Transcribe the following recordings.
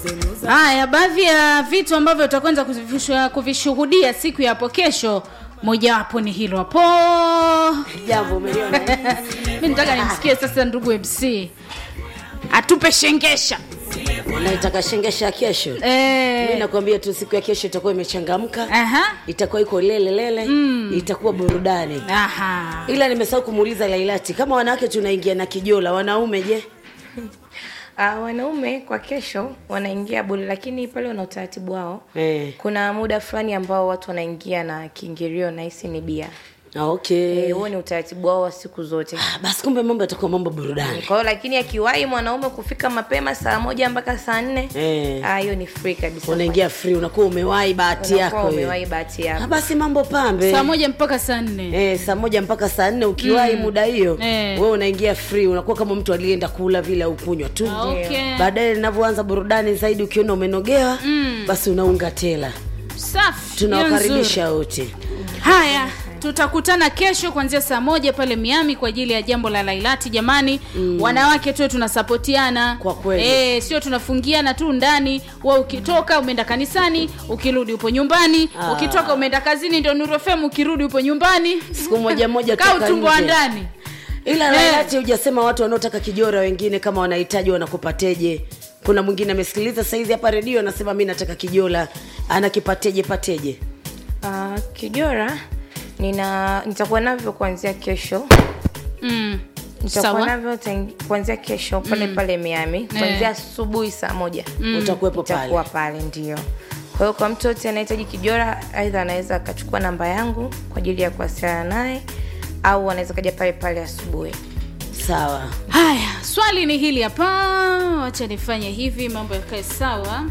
Haya, baadhi ya vitu ambavyo utakwenda kuvishu- kuvishuhudia siku ya hapo kesho, mojawapo ni hilo hapo. jambo umeliona Mi nataka nimsikie sasa ndugu MC atupe shengesha naitaka shengesha kesho mi eh, nakwambia tu siku ya kesho itakuwa imechangamka aha, itakuwa iko lele lele mm. itakuwa burudani aha. ila nimesahau kumuuliza lailati kama wanawake tunaingia na kijola wanaume je Uh, wanaume kwa kesho wanaingia bure, lakini pale wana utaratibu wao. eh. Kuna muda fulani ambao watu wanaingia na kiingilio na hisi ni bia. ah, okay Eh, Huo ni utaratibu wao wa siku zote. Ah, basi kumbe mambo yatakuwa mambo burudani Kwa hiyo lakini akiwahi mwanaume kufika mapema saa moja mpaka saa nne Eh. ah, hiyo ni free kabisa. unaingia free unakuwa umewahi bahati Unakuwa yako umewahi wewe. bahati Ah, yako. basi mambo pambe Saa moja mpaka saa nne Eh, saa moja mpaka saa nne ukiwahi muda hiyo Eh. wewe unaingia free unakuwa kama mtu alienda kula vile au kunywa tu Ah, okay. baadaye linavyoanza burudani zaidi ukiona umenogewa basi unaunga tela Safi, tunawakaribisha wote Haya, tutakutana kesho kuanzia saa moja pale Miami kwa ajili ya jambo la Lailati. Jamani mm. wanawake tuwe tunasapotiana Kwa kweli. e, sio tunafungiana tu ndani. Wewe ukitoka umeenda kanisani, ukirudi upo nyumbani, Ah. ukitoka umeenda kazini, ndio Nuru FM, ukirudi upo nyumbani, siku moja moja kaa toka utumbo wa nje. ndani. ila Eh. lailati hujasema watu wanaotaka kijora wengine kama wanahitaji wanakupateje kuna mwingine amesikiliza saizi hapa redio anasema mi nataka kijola anakipateje pateje Uh, kijora nina nitakuwa navyo kuanzia kesho Mm. nitakuwa Sawa. navyo tangi- kuanzia kesho pale pale Miami kuanzia asubuhi saa moja utakuwepo pale itakuwa pale ndio kwa hiyo kwa mtu yote anahitaji kijora aidha anaweza akachukua namba yangu kwa ajili ya kuwasiliana naye au anaweza kaja pale pale asubuhi sawa Haya, swali ni hili hapa, wacha nifanye hivi mambo yakae sawa.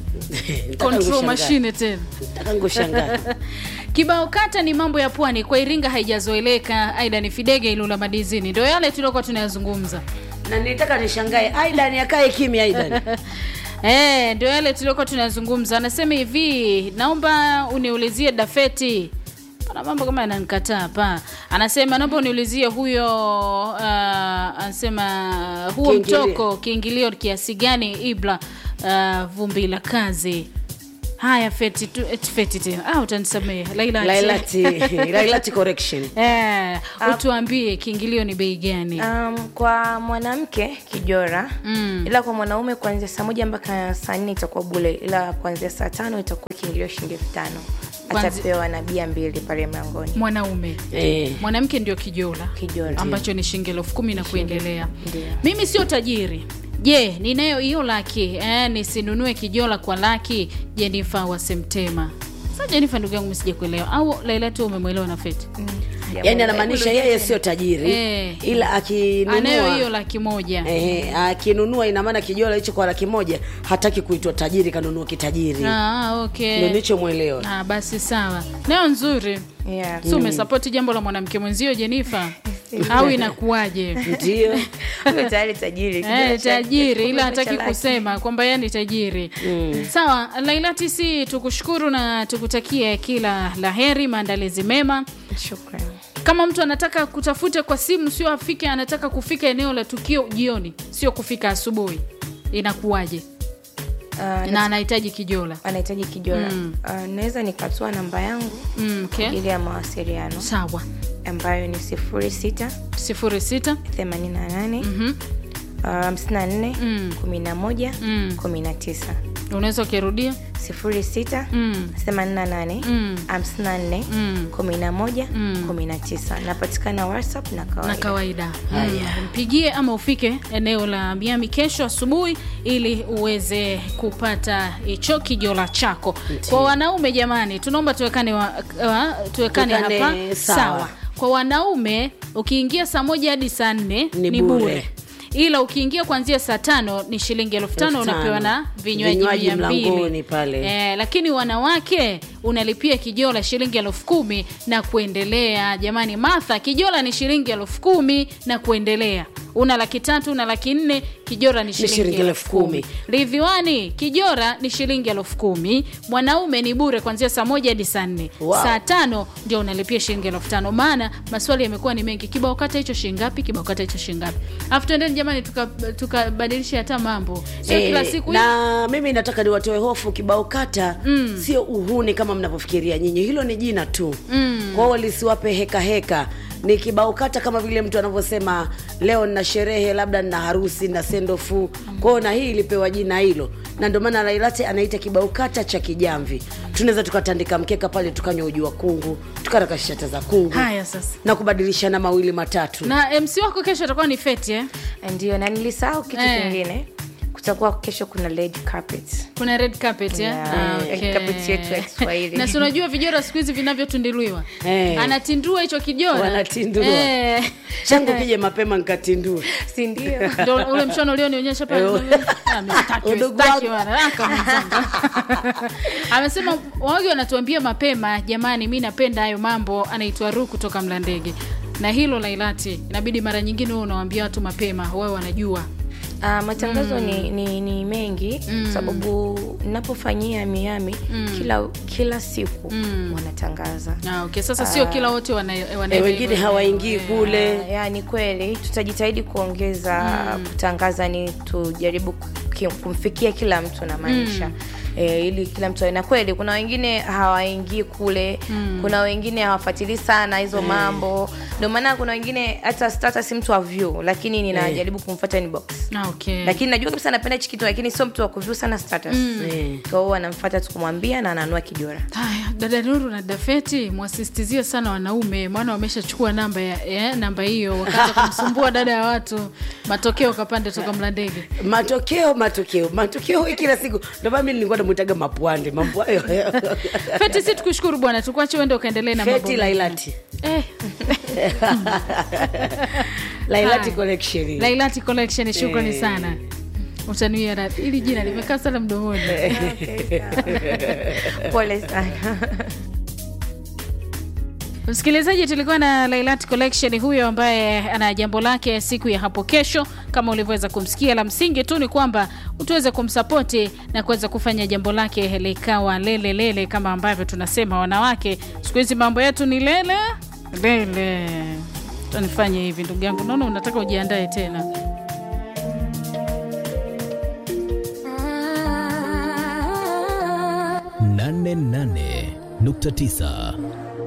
Control machine tena. ngushangaa Kibao kata ni mambo ya pwani kwa Iringa haijazoeleka. Aida ni Fidege Ilula Madizini, ndio yale tuliokuwa tunayazungumza. na nilitaka nishangae aidan akae kimya aidan Eh, ndio yale tuliokuwa tunayazungumza. Anasema hivi, naomba uniulizie Dafeti. Pana mambo kama yananikataa hapa. Anasema naomba uniulizie huyo uh, anasema huo Kiingilio. mtoko kiingilio kiasi gani Ibla uh, vumbi la kazi. Haya feti tu, eti feti tena. Ah, utanisamehe. Laila. lailati lailati correction Eh, utuambie kiingilio ni bei gani? um, kwa mwanamke kijora Mm. ila kwa mwanaume kuanzia saa moja mpaka saa nne itakuwa bule ila kuanzia saa tano itakuwa kiingilio shilingi elfu tano Kwanzi- atapewa na bia mbili pale mlangoni Mwanaume. eh. Mwanamke ndio kijola. Kijola. ambacho ni shilingi elfu kumi na kuendelea. Ndio. Mimi sio tajiri. Je, ninayo hiyo laki eh, nisinunue kijola kwa laki? Jenifa wa Semtema. Sasa Jenifa, ndugu yangu, msije kuelewa au Laila tu umemwelewa na Feti? yaani anamaanisha yeye sio tajiri Eh. ila Anayo hiyo akinunua laki moja. Eh, akinunua ina maana kijola hicho kwa laki moja hataki kuitwa tajiri kanunua kitajiri Ah, ndio okay. nichomwelewa Ah, basi sawa. Nayo nzuri. Yeah. Si umesapoti jambo la mwanamke mwenzio Jenifa? au inakuwaje? ndio Huyo tayari tajiri Eh, kijora cha- tajiri ila kijora hataki cha laki. kusema kwamba yeye ni tajiri sawa lailati si tukushukuru na tukutakie kila laheri maandalizi mema Shukrani. kama mtu anataka kutafuta kwa simu sio afike anataka kufika eneo la tukio jioni sio kufika asubuhi inakuwaje Ah, na anahitaji kijola anahitaji kijora Mm. Ah, naweza nikatoa namba yangu mm, okay. ili ya mawasiliano sawa ambayo ni sifuri sita sifuri sita themanini na nane Mhm. hamsini na nne Mm. kumi na moja Mm. kumi na tisa unaweza ukirudia sifuri sita mm. themanini na nane Mm. hamsini na nne Mm. kumi na moja Mm. kumi na tisa napatikana whatsapp na na kawaida kawaida mm. mpigie ama ufike eneo la miami kesho asubuhi ili uweze kupata hicho kijola chako kwa wanaume jamani tunaomba tuwekane, wa, wa, tuwekane Tuwekane hapa sawa. kwa wanaume ukiingia saa moja hadi saa nne Ni ni bure. bure ila ukiingia kuanzia saa tano ni shilingi elfu tano Elfu tano. unapewa na vinywaji Vinywaji mia mbili mlangoni pale. eh, lakini wanawake unalipia kijola shilingi elfu kumi na kuendelea jamani martha kijola ni shilingi elfu kumi na kuendelea una laki tatu una laki nne kijora ni shilingi shilingi elfu elfu kumi kumi. ridhiwani kijora ni shilingi elfu kumi mwanaume ni bure kuanzia saa moja hadi saa nne Wow. saa tano ndio unalipia shilingi elfu tano maana maswali yamekuwa ni mengi kibao kata hicho shingapi kibao kata hicho shingapi afu tuendeni jamani tukabadilisha tuka tukabadilisha hata mambo sio Eh, kila siku na mimi nataka niwatoe hofu kibao kata mm. sio uhuni kama mnavyofikiria nyinyi hilo ni jina tu mm. kwao lisiwape heka heka ni kibao kata kama vile mtu anavyosema leo nina sherehe labda nina harusi na sendofu kwao na hii ilipewa jina hilo na ndio maana lailate anaita kibao kata cha kijamvi tunaweza tukatandika mkeka pale tukanywa uji wa kungu tukaraka shata za kungu haya sasa na kubadilishana mawili matatu na mc wako kesho atakuwa ni feti eh? ndio na nilisahau kitu Eh. kingine kutakuwa kesho kuna red carpet kuna red carpet eh? Yeah, Ah, red okay. carpet yetu ya Kiswahili. na si unajua vijora siku hizi vinavyotunduliwa Eh. anatindua hicho kijora Wanatindua. Eh. changu kije mapema nkatindue si ndio Ndio ule mshono ulionionyesha pale Eh. Ah, mistaki, Udugu mistaki wangu. bwana. Ah, kama mzanga. amesema wagi wanatuambia mapema jamani mi napenda hayo mambo anaitwa ru kutoka mlandege na hilo lailati inabidi mara nyingine huwe unawambia watu mapema wawe wanajua Uh, matangazo ni, ni, ni mengi mm. sababu napofanyia miami mm. kila kila siku mm. wanatangaza ah, okay. sasa sio kila wote wana, wana Eh, wengine hawaingii kule Uh, ya, ni kweli tutajitahidi kuongeza mm. kutangaza ni tujaribu ki- kumfikia kila mtu na maanisha mm. E, ili kila mtu na kweli kuna wengine hawaingii kule mm. kuna wengine hawafuatilii sana hizo mm. mambo ndio maana kuna wengine hata status mtu avyu lakini ninajaribu kumfuata inbox Ah, okay. lakini najua kabisa anapenda hichi kitu lakini sio mtu wa kuvyu sana status Eh. kwa hiyo anamfuata tu kumwambia na ananua kijora haya dada nuru na dafeti mwasistizie sana wanaume maana wameshachukua namba ya, ya namba hiyo wakaanza kumsumbua dada ya watu matokeo kapande toka mlandege matokeo matokeo matokeo hii kila siku ndio maana mimi nilikuwa namwitaga mapwande mambo hayo feti si tukushukuru bwana tukuache uende ukaendelee na mambo feti mengine. lailati eh, lailati Haya. collection lailati collection shukrani Eh. sana utanuia radhi ili jina limekaa sana mdomoni pole sana msikilizaji tulikuwa na lailat collection huyo ambaye ana jambo lake siku ya hapo kesho kama ulivyoweza kumsikia la msingi tu ni kwamba tuweze kumsapoti na kuweza kufanya jambo lake likawa lele lele kama ambavyo tunasema wanawake siku hizi mambo yetu ni lele lele tanifanye hivi ndugu yangu naona unataka ujiandae tena nane nane nukta tisa